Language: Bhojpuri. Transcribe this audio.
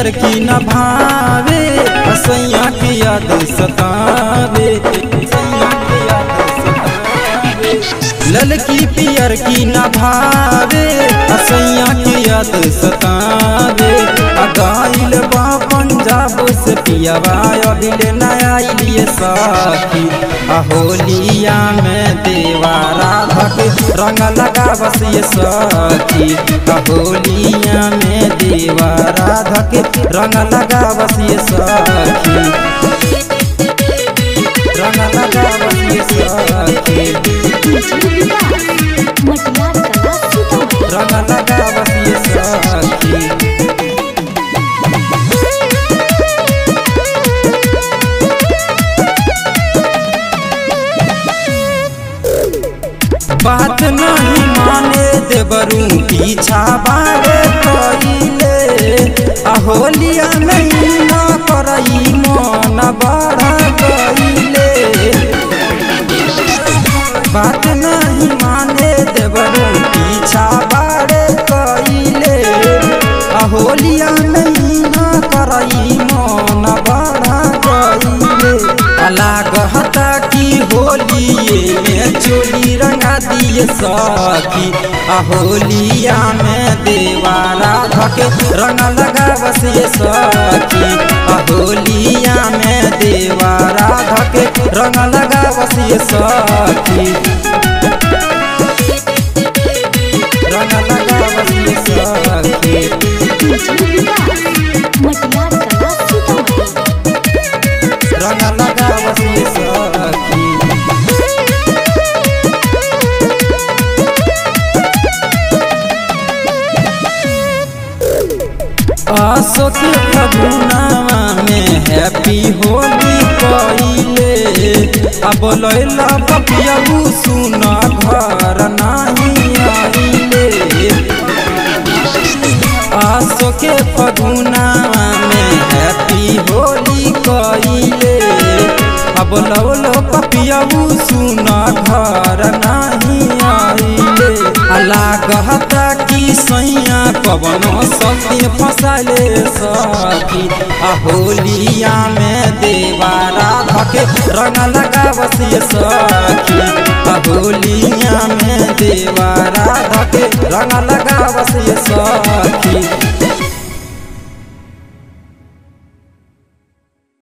पियर की न भावे सैया की याद सतावे सैया की याद सतावे ललकी पियर की न भावे सैया की याद सतावे अगाइल बा पंजाब से पियावा अभिले नया लिए साथी अहोलिया में देवारा धक रंग लगा बस ये साथी अहोलिया में देवारा धक रंग लगा बस ये साथी रंग लगा बस ये साथी मटियार कला सीतामढ़ी रंग लगा बस ये साथी बात नहीं माने देवरू पीछा बारे कइले अहोलिया नहीं ना करई मन बड़ा कइले बात नहीं माने देवरू पीछा बारे कइले अहोलिया नहीं ना करई मन बड़ा कइले अलग हता की होलिए में चोली रंगा दिए सखी अहोलिया में देवारा धके रंग लगा बस ये सखी अहोलिया में देवारा धके रंग लगा बस ये सखी रंग लगा बस ये सखी मटियार कला सीतामढ़ी रंग लगा बस ये सखी अशोक फगुनावा में हैप्पी होली कइले अब लैला पपियाबू सुन घर नाही आइले अशोक फगुनावा में हैप्पी होली कइले अब लौलो पपियाबू सुन घर नाही आइले अला कहता कि सैया पवन सत्य फसले सखी अहोलिया में देवारा धके रंग लगा बसिए सखी अहोलिया में देवारा धके रंग लगा बसिए सखी